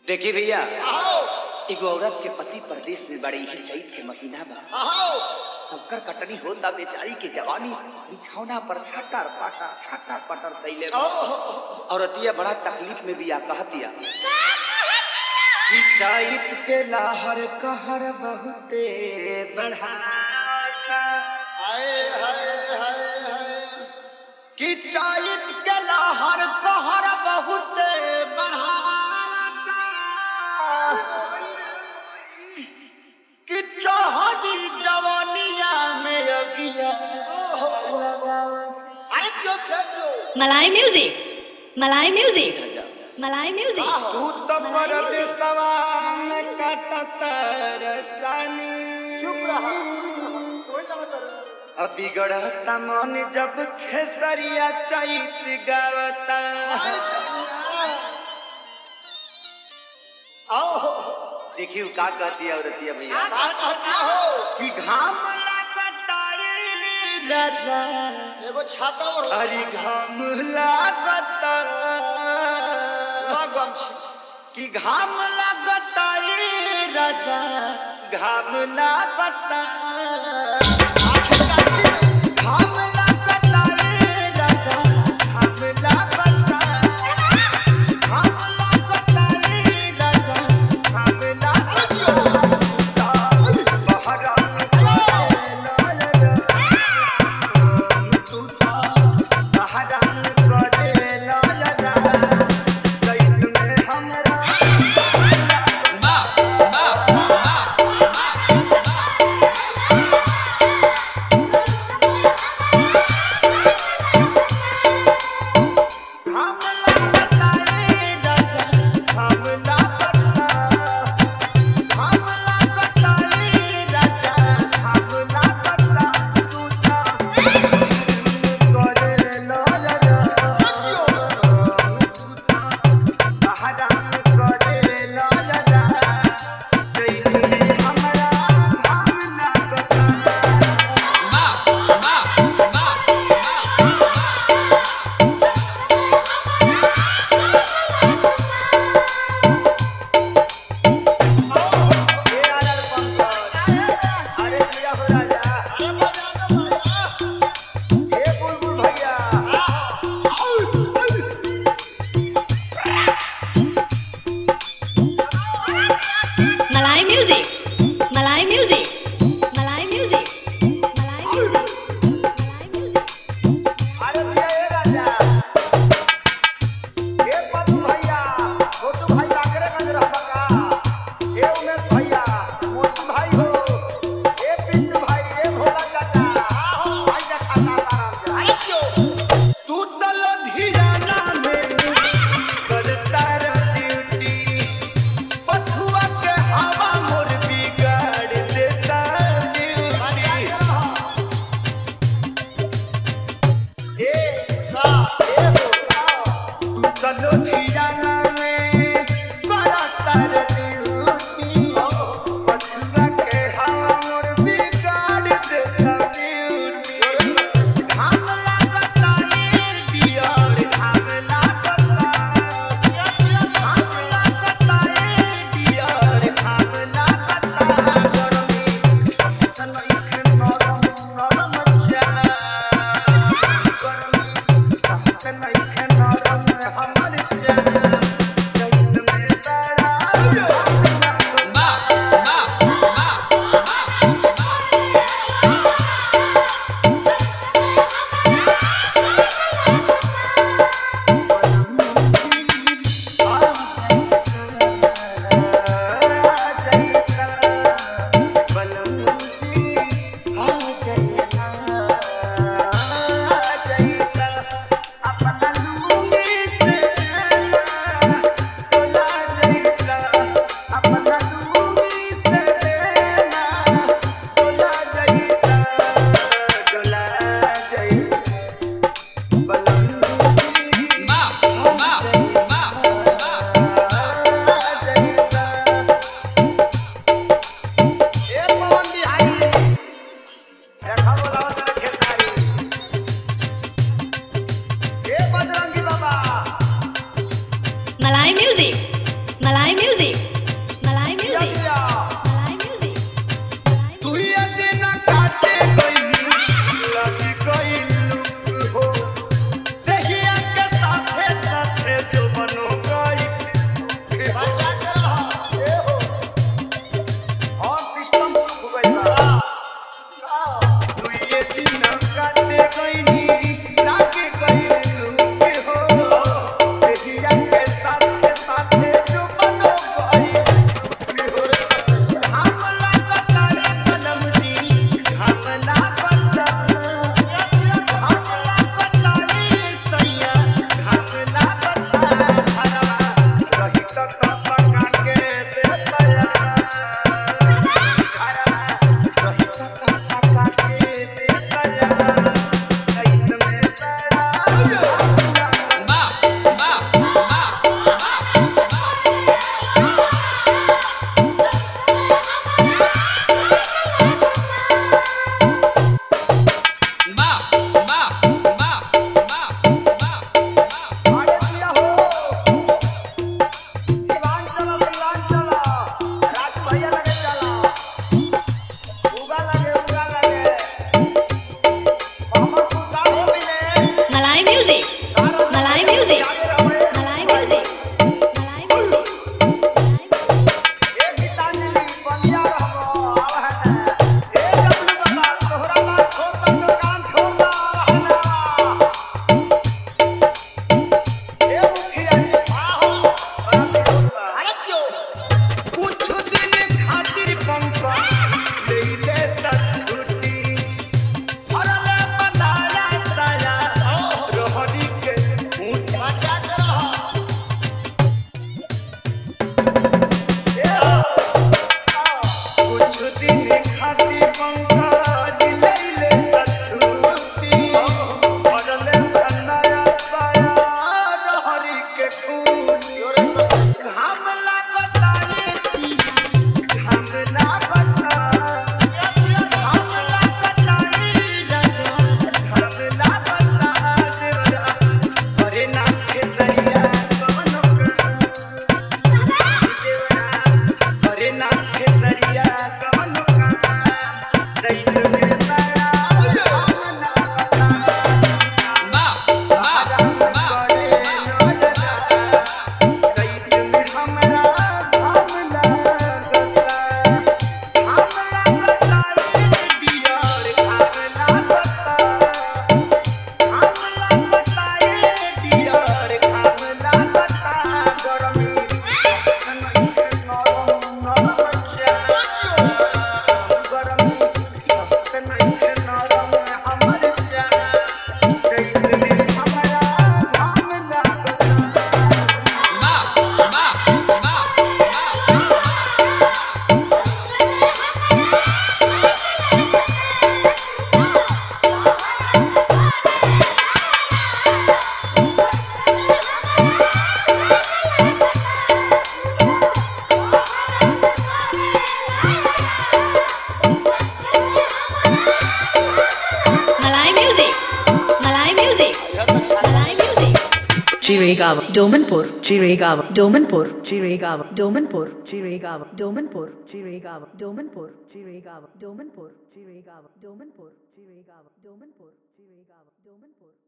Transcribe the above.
देखी भैया आओ एगो औरत के पति परदेश में बड़ी ही चैत के महीना बा आओ सबकर कटनी होता बेचारी के जवानी बिछौना पर छटर पटर छटर पटर कैले बा। औरतिया बड़ा तकलीफ में भी आ कहतिया कि चैत के लहर कहर बहुते बढ़ाता हाय हाय हाय हाय कि चैत के लहर कहर बहुते बढ़ाता कि चढ़ी जवानिया में अगिया अरे क्यों क्यों Malay music. Malay music. Malay music. तू तो परदेसवा में कटतर जानी चुप रहा कोई ना बता अभी गढ़ता मन जब खेसरिया चैत गावता आओ देखियो का कहती है औरतिया भैया बात कहती हो कि घाम लगता रे राजा एगो छाता और अरे घाम लगता लगम छी कि घाम लगता रे राजा घाम लगता आखिर काटी में घाम लगता रे राजा घाम लगता घाम लगता रे राजा घाम लगता बहरा तू तो बहरा करे लाला कैद में हमरा Chirigava, Domanpur, Chirigava, Domanpur, Chirigava, Domanpur, Chirigava, Domanpur, Chirigava, Domanpur, Chirigava, Domanpur, Chirigava, Domanpur, Chirigava, Domanpur, Chirigava, Domanpur.